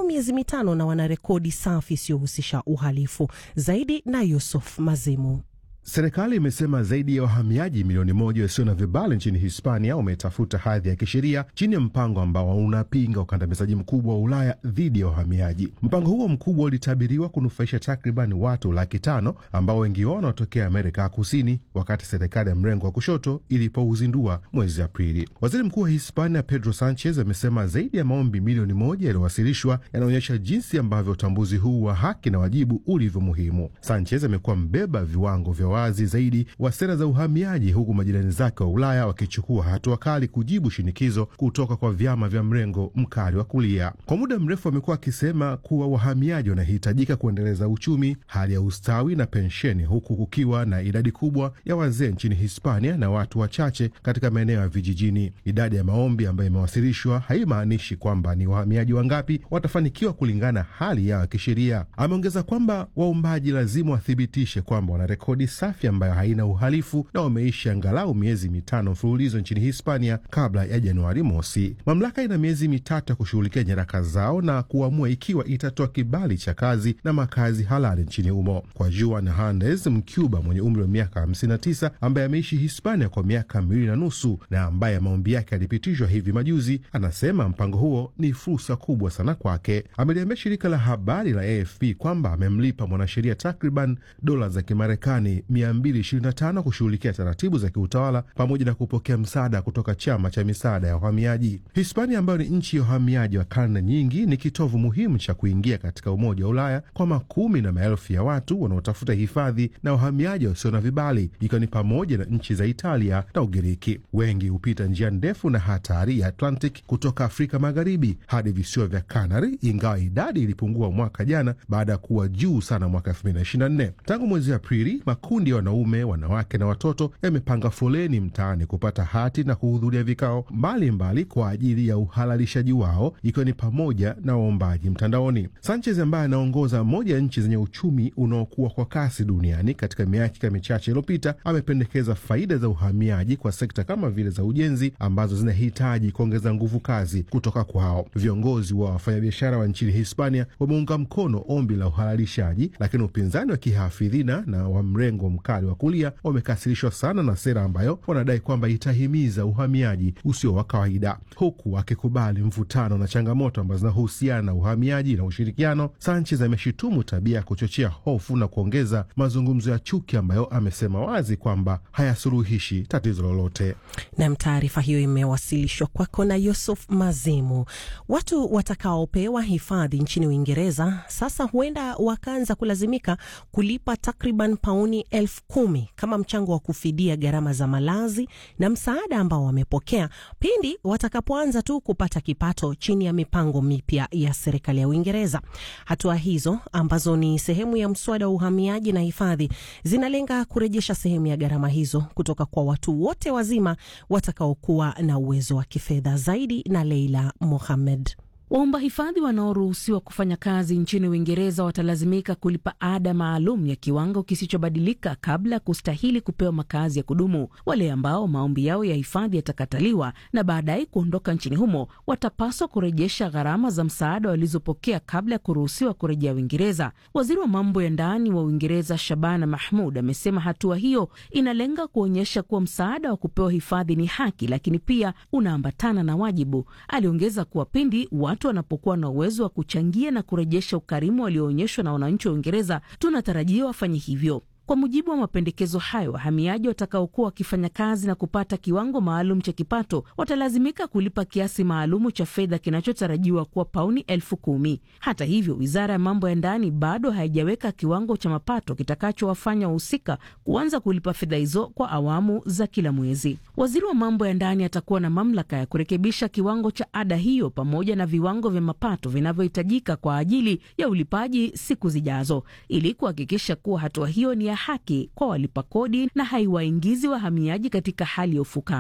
miezi mitano na wana rekodi safi isiyohusisha uhalifu. Zaidi na Yusuf Mazimu. Serikali imesema zaidi ya wahamiaji milioni moja wasio na vibali nchini Hispania wametafuta hadhi ya kisheria chini ya mpango ambao unapinga ukandamizaji mkubwa wa Ulaya dhidi ya wahamiaji. Mpango huo mkubwa ulitabiriwa kunufaisha takriban watu laki tano ambao wengi wao wanatokea Amerika ya Kusini, wakati serikali ya mrengo wa kushoto ilipouzindua mwezi Aprili. Waziri Mkuu wa Hispania Pedro Sanchez amesema zaidi ya maombi milioni moja yaliyowasilishwa yanaonyesha jinsi ambavyo utambuzi huu wa haki na wajibu ulivyo muhimu. Sanchez amekuwa mbeba viwango vya wazi zaidi wa sera za uhamiaji, huku majirani zake wa Ulaya wakichukua hatua kali kujibu shinikizo kutoka kwa vyama vya mrengo mkali wa kulia. Kwa muda mrefu amekuwa akisema kuwa wahamiaji wanahitajika kuendeleza uchumi, hali ya ustawi na pensheni, huku kukiwa na idadi kubwa ya wazee nchini Hispania na watu wachache katika maeneo ya vijijini. Idadi ya maombi ambayo imewasilishwa haimaanishi kwamba ni wahamiaji wangapi watafanikiwa kulingana hali yao ya kisheria. Ameongeza kwamba waombaji lazima wathibitishe kwamba wana rekodi safi ambayo haina uhalifu na wameishi angalau miezi mitano mfululizo nchini Hispania kabla ya Januari mosi. Mamlaka ina miezi mitatu ya kushughulikia nyaraka zao na kuamua ikiwa itatoa kibali cha kazi na makazi halali nchini humo. Kwa Juan Hernandez, Mcuba mwenye umri wa miaka 59 ambaye ameishi Hispania kwa miaka miwili na nusu na ambaye maombi yake yalipitishwa hivi majuzi, anasema mpango huo ni fursa kubwa sana kwake. Ameliambia shirika la habari la AFP kwamba amemlipa mwanasheria takriban dola za Kimarekani 225 kushughulikia taratibu za kiutawala pamoja na kupokea msaada kutoka chama cha misaada ya uhamiaji. Hispania ambayo ni nchi ya uhamiaji wa karne nyingi, ni kitovu muhimu cha kuingia katika Umoja wa Ulaya kwa makumi na maelfu ya watu wanaotafuta hifadhi na wahamiaji wasio na vibali, ikiwa ni pamoja na nchi za Italia na Ugiriki. Wengi hupita njia ndefu na hatari ya Atlantic kutoka Afrika Magharibi hadi visiwa vya Canary, ingawa idadi ilipungua mwaka jana baada ya kuwa juu sana mwaka 2024. Tangu mwezi Aprili, makundi ya wanaume, wanawake na watoto yamepanga foleni mtaani kupata hati na kuhudhuria vikao mbalimbali mbali kwa ajili ya uhalalishaji wao, ikiwa ni pamoja na waombaji mtandaoni. Sanchez ambaye anaongoza moja ya nchi zenye uchumi unaokuwa kwa kasi duniani katika miaka michache iliyopita, amependekeza faida za uhamiaji kwa sekta kama vile za ujenzi ambazo zinahitaji kuongeza nguvu kazi kutoka kwao. Viongozi wa wafanyabiashara wa nchini Hispania wameunga mkono ombi la uhalalishaji, lakini upinzani wa kihafidhina na wa mrengo mkali wa kulia wamekasirishwa sana na sera ambayo wanadai kwamba itahimiza uhamiaji usio wa kawaida, huku akikubali mvutano na changamoto ambazo zinahusiana na uhamiaji na ushirikiano. Sanchez ameshutumu tabia ya kuchochea hofu na kuongeza mazungumzo ya chuki ambayo amesema wazi kwamba hayasuluhishi tatizo lolote. Nam, taarifa hiyo imewasilishwa kwako na Yusuf Mazimu. Watu watakaopewa hifadhi nchini Uingereza sasa huenda wakaanza kulazimika kulipa takriban pauni elfu kumi kama mchango wa kufidia gharama za malazi na msaada ambao wamepokea pindi watakapoanza tu kupata kipato chini ya mipango mipya ya serikali ya Uingereza. Hatua hizo ambazo ni sehemu ya mswada wa uhamiaji na hifadhi zinalenga kurejesha sehemu ya gharama hizo kutoka kwa watu wote wazima watakaokuwa na uwezo wa kifedha zaidi. Na Leila Mohamed. Waomba hifadhi wanaoruhusiwa kufanya kazi nchini Uingereza watalazimika kulipa ada maalum ya kiwango kisichobadilika kabla ya kustahili kupewa makazi ya kudumu. Wale ambao maombi yao ya hifadhi yatakataliwa na baadaye kuondoka nchini humo watapaswa kurejesha gharama za msaada walizopokea kabla ya kuruhusiwa kurejea Uingereza. Waziri wa mambo ya ndani wa Uingereza Shabana Mahmud amesema hatua hiyo inalenga kuonyesha kuwa msaada wa kupewa hifadhi ni haki, lakini pia unaambatana na wajibu. Aliongeza kuwa pindi watu wanapokuwa na uwezo wa kuchangia na kurejesha ukarimu walioonyeshwa na wananchi wa Uingereza, tunatarajia wafanye hivyo. Kwa mujibu wa mapendekezo hayo, wahamiaji watakaokuwa wakifanya kazi na kupata kiwango maalum cha kipato watalazimika kulipa kiasi maalumu cha fedha kinachotarajiwa kuwa pauni elfu kumi. Hata hivyo, wizara ya mambo ya ndani bado haijaweka kiwango cha mapato kitakachowafanya wahusika kuanza kulipa fedha hizo kwa awamu za kila mwezi. Waziri wa mambo ya ndani atakuwa na mamlaka ya kurekebisha kiwango cha ada hiyo pamoja na viwango vya mapato vinavyohitajika kwa ajili ya ulipaji siku zijazo, ili kuhakikisha kuwa hatua hiyo ni ya haki kwa walipa kodi na haiwaingizi wahamiaji katika hali ya ufukara.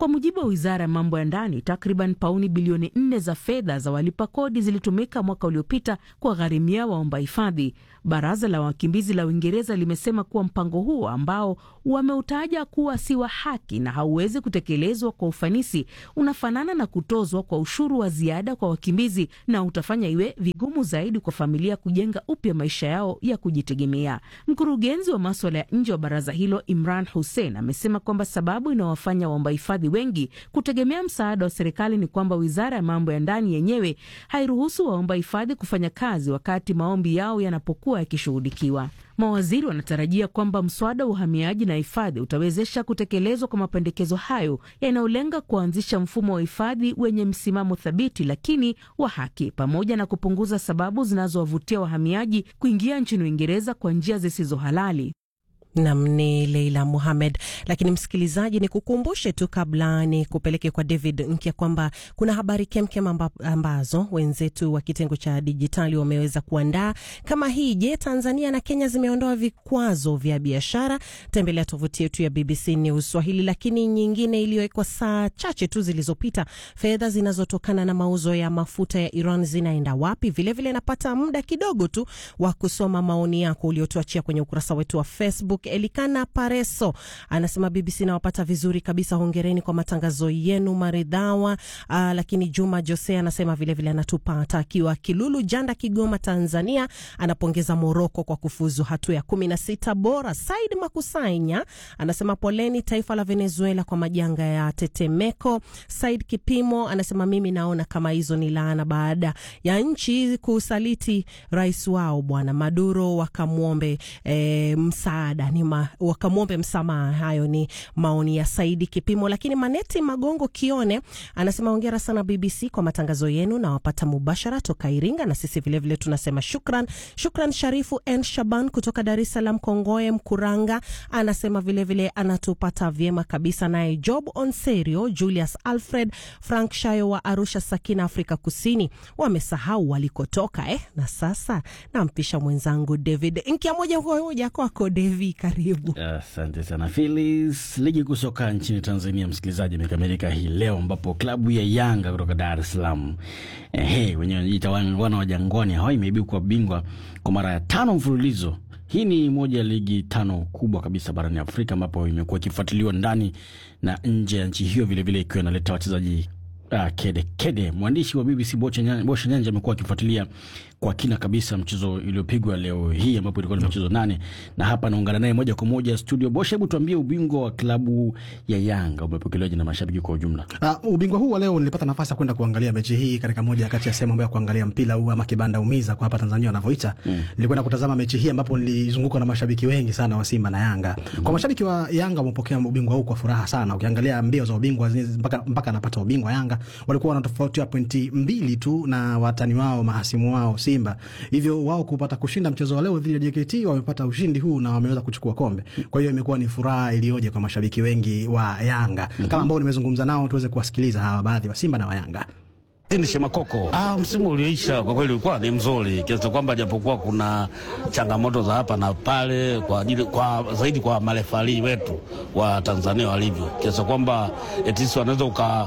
Kwa mujibu wa wizara ya mambo ya ndani, takriban pauni bilioni nne za fedha za walipa kodi zilitumika mwaka uliopita kuwagharimia waomba hifadhi. Baraza la wakimbizi la Uingereza limesema kuwa mpango huo ambao wameutaja kuwa si wa haki na hauwezi kutekelezwa kwa ufanisi unafanana na kutozwa kwa ushuru wa ziada kwa wakimbizi na utafanya iwe vigumu zaidi kwa familia kujenga upya maisha yao ya kujitegemea. Mkurugenzi wa maswala ya nje wa baraza hilo Imran Hussein amesema kwamba sababu inawafanya waomba hifadhi wengi kutegemea msaada wa serikali ni kwamba wizara ya mambo ya ndani yenyewe hairuhusu waomba hifadhi kufanya kazi wakati maombi yao yanapokuwa yakishughulikiwa. Mawaziri wanatarajia kwamba mswada wa uhamiaji na hifadhi utawezesha kutekelezwa kwa mapendekezo hayo yanayolenga kuanzisha mfumo wa hifadhi wenye msimamo thabiti lakini wa haki, pamoja na kupunguza sababu zinazowavutia wahamiaji kuingia nchini Uingereza kwa njia zisizo halali. Nam ni Leila Muhamed. Lakini msikilizaji, ni kukumbushe tu kabla ni kupeleke kwa David Nkya kwamba kuna habari kemkem amba, ambazo wenzetu wa kitengo cha dijitali wameweza kuandaa kama hii. Je, Tanzania na Kenya zimeondoa vikwazo vya biashara? Tembelea tovuti yetu ya BBC News Swahili. Lakini nyingine iliyowekwa saa chache tu zilizopita, fedha zinazotokana na mauzo ya mafuta ya Iran zinaenda wapi? Vilevile napata muda kidogo tu wa kusoma maoni yako uliotuachia kwenye ukurasa wetu wa Facebook. Elikana Pareso anasema BBC nawapata vizuri kabisa, hongereni kwa matangazo yenu maridhawa. Aa, lakini Juma Jose anasema vilevile anatupata akiwa Kilulu Janda, Kigoma, Tanzania. Anapongeza Moroko kwa kufuzu hatua ya kumi na sita bora. Said Makusanya anasema poleni taifa la Venezuela kwa majanga ya tetemeko. Said Kipimo anasema mimi naona kama hizo ni laana baada ya nchi kusaliti rais wao bwana Maduro, wakamwombe e, msaada ni ma, wakamwombe msamaha. Hayo ni maoni ya Saidi Kipimo. Lakini Maneti Magongo Kione anasema hongera sana BBC kwa matangazo yenu, na wapata mubashara toka Iringa, na sisi vilevile vile tunasema shukran. Shukran Sharifu N Shaban kutoka Dar es Salaam Kongoe Mkuranga anasema vilevile vile anatupata vyema kabisa. Naye Job Onserio, Julius Alfred, Frank Shayo wa Arusha Sakina, Afrika Kusini wamesahau walikotoka eh? Na sasa nampisha mwenzangu David Nkia moja kwa moja kwako David. Karibu. Asante uh, sana Filis. Ligi kuu soka nchini Tanzania, msikilizaji, imekamilika hii leo ambapo klabu ya Yanga kutoka Dar es Salaam ehe, wenyewe wanajiita wana wa Jangwani hawa imeibuka bingwa kwa mara ya tano mfululizo. Hii ni moja ya ligi tano kubwa kabisa barani Afrika ambapo imekuwa ikifuatiliwa ndani na nje ya nchi hiyo, vilevile ikiwa inaleta wachezaji uh, kede kede. Mwandishi wa BBC Bosha Nyanja amekuwa akifuatilia kwa kina kabisa mchezo uliopigwa leo hii ambapo ilikuwa ni mchezo nane, na hapa naungana naye moja kwa moja studio. Bosha, hebu tuambie ubingwa wa klabu ya Yanga umepokelewaje na mashabiki kwa ujumla? Uh, ubingwa huu wa leo nilipata nafasi ya kwenda kuangalia mechi hii katika moja kati ya sehemu ambayo ya kuangalia mpira huu ama kibanda umiza kwa hapa Tanzania wanavyoita. Mm. Nilikwenda kutazama mechi hii ambapo nilizungukwa na mashabiki wengi sana wa Simba na Yanga. Mm. Kwa mashabiki wa Yanga wamepokea ubingwa huu kwa furaha sana. Ukiangalia mbio za ubingwa mpaka mpaka anapata ubingwa Yanga walikuwa wanatofautiwa pointi mbili tu na watani wao mahasimu wao Simba. Hivyo wao kupata kushinda mchezo wa leo dhidi ya JKT wamepata ushindi huu na wameweza kuchukua kombe. Kwa hiyo imekuwa ni furaha iliyoje kwa mashabiki wengi wa Yanga. Mm -hmm. Kama ambao nimezungumza nao tuweze kuwasikiliza hawa baadhi wa Simba na wa Yanga. Ni Shemakoko. Ah, msimu ulioisha kwa kweli ulikuwa ni mzuri kiasi kwamba japokuwa kuna changamoto za hapa na pale kwa ajili kwa zaidi kwa marefali wetu wa Tanzania walivyo kiasi kwamba etisi wanaweza uka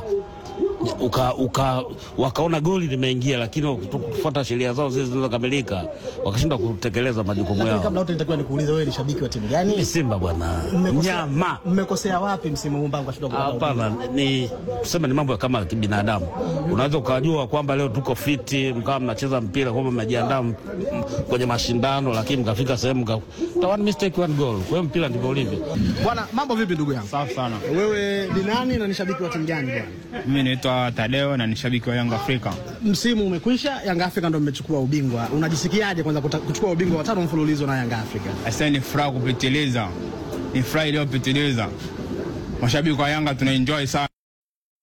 uka, uka, wakaona goli limeingia, lakini kufuata sheria zao zile zilizokamilika wakashindwa kutekeleza majukumu yao. Kabla yote nitakuwa nikuulize, wewe ni shabiki wa timu gani? Ni Simba bwana, nyama. Mmekosea wapi msimu huu mpaka mkashindwa kupata? Hapana, ni tuseme ni mambo ya kama kibinadamu. Unaweza ukajua kwamba leo tuko fiti, mkawa mnacheza mpira kwamba mnajiandaa kwenye mashindano, lakini mkafika sehemu mka one mistake one goal. Kwa hiyo mpira ndivyo ulivyo. Bwana, mambo vipi ndugu yangu? Safi sana. Wewe ni nani na ni shabiki wa timu gani bwana? Mimi naitwa Tadeo na ni shabiki wa Yanga Afrika. Msimu umekwisha, Yanga Afrika ndio mmechukua ubingwa. Unajisikiaje kwanza kuchukua ubingwa wa tano mfululizo na Yanga Afrika? Asante, ni furaha kupitiliza, ni furaha iliyopitiliza. Mashabiki wa Yanga tunaenjoy sana.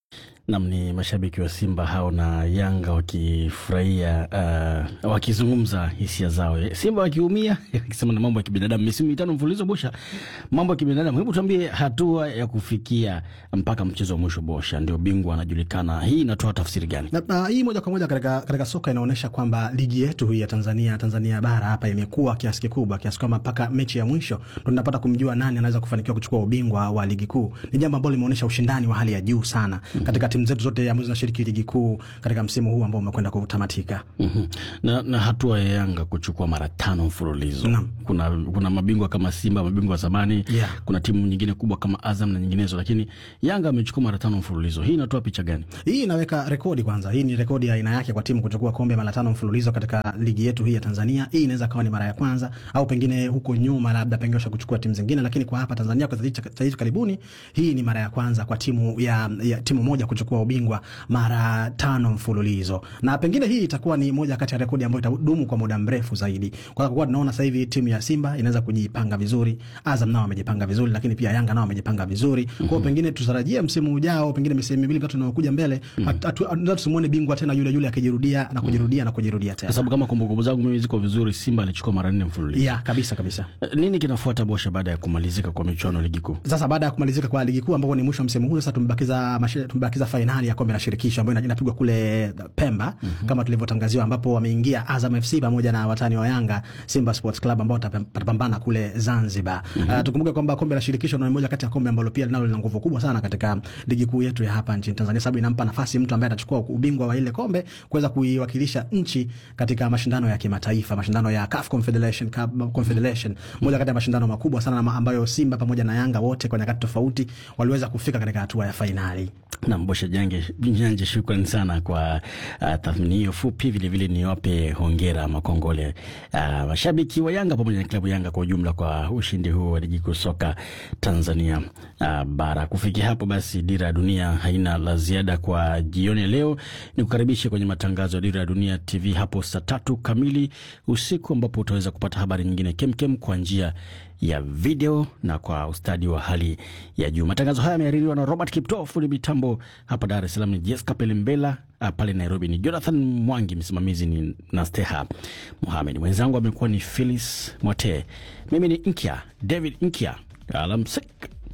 Nam ni mashabiki wa Simba hao na Yanga wakifurahia uh, wakizungumza hisia zao, Simba wakiumia akisema na mambo ya kibinadamu, misimu mitano mfululizo Bosha, mambo ya kibinadamu. Hebu tuambie hatua ya kufikia mpaka mchezo wa mwisho, Bosha ndio bingwa anajulikana, hii inatoa tafsiri gani? Na, na hii moja kwa moja katika, katika soka inaonyesha kwamba ligi yetu hii ya Tanzania Tanzania bara hapa imekuwa kiasi kikubwa kiasi kwamba mpaka mechi ya mwisho ndo tunapata kumjua nani anaweza kufanikiwa kuchukua ubingwa wa ligi kuu. Ni jambo ambalo limeonyesha ushindani wa hali ya juu sana katika timu zetu zote ambazo zinashiriki ligi kuu katika msimu huu ambao umekwenda kutamatika. mm-hmm. na, na hatua ya Yanga kuchukua mara tano mfululizo Naam. kuna, kuna mabingwa kama Simba, mabingwa wa zamani Yeah. kuna timu nyingine kubwa kama Azam na nyinginezo, lakini Yanga amechukua mara tano mfululizo. Hii inatoa picha gani? Hii inaweka rekodi kwanza. Hii ni rekodi ya aina yake kwa timu kuchukua kombe mara tano mfululizo katika ligi yetu hii ya Tanzania. Hii inaweza kawa ni mara ya kwanza au pengine huko nyuma labda pengine washa kuchukua timu zingine, lakini kwa hapa Tanzania kwa sasa hivi karibuni, hii ni mara ya kwanza kwa timu ya, ya timu moja kuchukua ubingwa mara tano mfululizo, na pengine hii itakuwa ni moja kati ya rekodi ambayo itadumu kwa muda mrefu zaidi, kwa kuwa tunaona sasa hivi timu ya Simba inaweza kujipanga vizuri, Azam nao wamejipanga vizuri, lakini pia Yanga nao wamejipanga vizuri. Kwa hiyo pengine tutarajie msimu ujao, pengine misimu miwili mitatu inayokuja mbele, hatu tusimuone bingwa tena yule yule akijirudia na kujirudia na kujirudia Kwa tena. sababu kama kumbukumbu zangu mimi ziko vizuri, Simba alichukua mara nne mfululizo. Ya, kabisa kabisa. Eh, Nini kinafuata Bosha baada ya kumalizika kwa michuano ya ligi kuu? Sasa baada ya kumalizika kwa ligi kuu ambapo ni mwisho wa msimu huu, sasa tumebakiza mashi- tumebakiza fainali ya kombe la shirikisho ambayo ina- inapigwa kule Pemba kama tulivyotangaziwa, ambapo wameingia Azam FC pamoja na watani wa Yanga Simba Sports Club ambao watapam- watapambana kule Zanzibar. Uh, tukumbuke kwamba kombe la shirikisho ni moja kati ya kombe ambalo pia linalo lina nguvu kubwa sana katika ligi kuu yetu ya hapa nchini Tanzania, sababu inampa nafasi mtu ambaye atachukua ubingwa wa ile kombe kuweza kuiwakilisha nchi katika mashindano ya kimataifa, mashindano ya CAF Confederation Cup, Confederation, moja kati ya mashindano makubwa sana na ambayo Simba pamoja na Yanga wote kwa nyakati tofauti waliweza kufika katika hatua ya fainali. Na Bosha Jange Janje, shukrani sana kwa uh, tathmini hiyo fupi. Vilevile niwape hongera makongole uh, mashabiki wa Yanga pamoja na klabu Yanga kwa ujumla kwa ushindi huu wa ligi kuu soka Tanzania uh, bara. Kufikia hapo basi, Dira ya Dunia haina la ziada kwa jioni ya leo. Ni kukaribishe kwenye matangazo ya Dira ya Dunia TV hapo saa tatu kamili usiku, ambapo utaweza kupata habari nyingine kemkem kwa njia ya video na kwa ustadi wa hali ya juu. Matangazo haya yamehaririwa na Robert Kipto, fundi mitambo hapa Dar es Salaam ni Jessica Pelembela, ah, pale Nairobi ni Jonathan Mwangi, msimamizi ni Nasteha Muhamed, mwenzangu amekuwa ni Phyllis Mwote, mimi ni Nkya David Nkya. Alamsik.